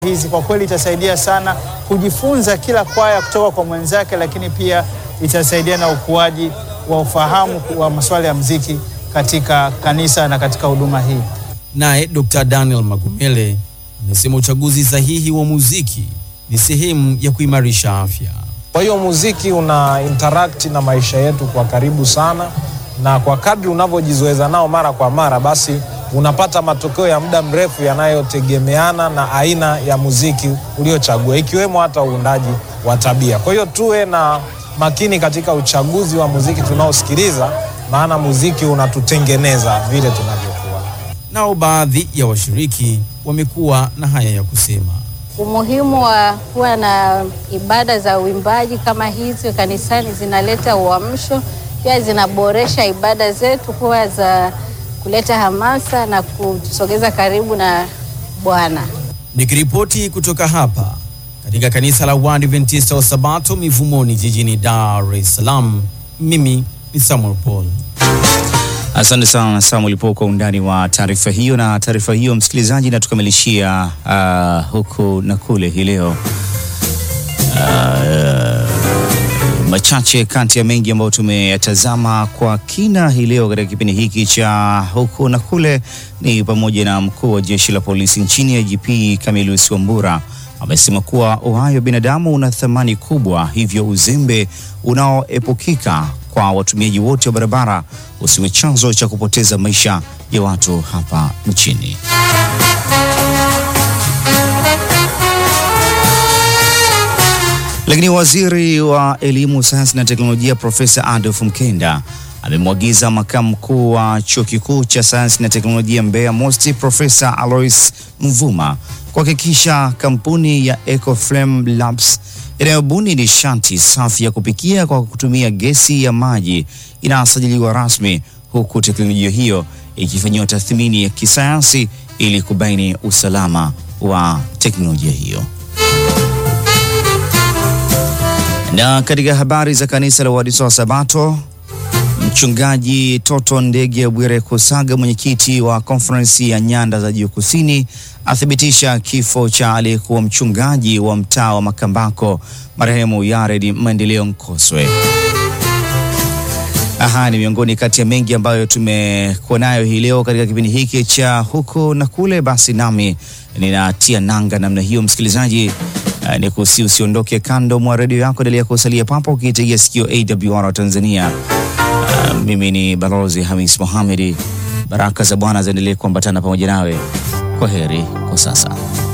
hizi kwa kweli itasaidia sana kujifunza kila kwaya kutoka kwa mwenzake, lakini pia itasaidia na ukuaji wa ufahamu wa masuala ya mziki katika kanisa na katika huduma hii. Naye Dr. Daniel Magumele amesema uchaguzi sahihi wa muziki ni sehemu ya kuimarisha afya. Kwa hiyo muziki una interact na maisha yetu kwa karibu sana, na kwa kadri unavyojizoeza nao mara kwa mara, basi unapata matokeo ya muda mrefu yanayotegemeana na aina ya muziki uliochagua, ikiwemo hata uundaji wa tabia. Kwa hiyo tuwe na makini katika uchaguzi wa muziki tunaosikiliza, maana muziki unatutengeneza vile tunavyokuwa. Nao baadhi ya washiriki wamekuwa na haya ya kusema. Umuhimu wa kuwa na ibada za uimbaji kama hizi kanisani zinaleta uamsho, pia zinaboresha ibada zetu kuwa za kuleta hamasa na kutusogeza karibu na Bwana. Nikiripoti kutoka hapa katika kanisa la Waadventista wa Sabato Mivumoni jijini Dar es Salaam, mimi ni Samuel Paul. Asante sana Samuel po kwa undani wa taarifa hiyo. Na taarifa hiyo msikilizaji, natukamilishia uh, huku na kule hii leo uh, machache kati ya mengi ambayo tumeyatazama kwa kina hii leo katika kipindi hiki cha huku na kule ni pamoja na mkuu wa jeshi la polisi nchini IGP Camillus Wambura amesema kuwa uhai wa binadamu una thamani kubwa, hivyo uzembe unaoepukika kwa watumiaji wote wa barabara usiwe chanzo cha kupoteza maisha ya watu hapa nchini. Lakini waziri wa elimu, sayansi na teknolojia Profesa Adolf Mkenda amemwagiza makamu mkuu wa chuo kikuu cha sayansi na teknolojia Mbeya MOST Profesa Alois Mvuma kuhakikisha kampuni ya Ecoflame Labs inayobuni nishati safi ya kupikia kwa kutumia gesi ya maji inasajiliwa rasmi, huku teknolojia hiyo ikifanyiwa tathmini ya kisayansi ili kubaini usalama wa teknolojia hiyo. Na katika habari za kanisa la Waadventista wa Sabato, Mchungaji Toto Ndege Bwire Kusaga, mwenyekiti wa konferensi ya nyanda za juu kusini, athibitisha kifo cha aliyekuwa mchungaji wa mtaa wa Makambako marehemu Yared Maendeleo Nkoswe. Aha, ni miongoni kati ya mengi ambayo tumekuwa nayo hii leo katika kipindi hiki cha huku na kule. Basi nami ninatia nanga namna hiyo, msikilizaji. Uh, ni kusi usiondoke kando mwa redio yako, endelea kusalia papo ukiitegea sikio AWR wa Tanzania. Uh, mimi ni Balozi Hamis Mohamedi. Baraka za Bwana ziendelee kuambatana pamoja nawe. Kwa heri kwa sasa.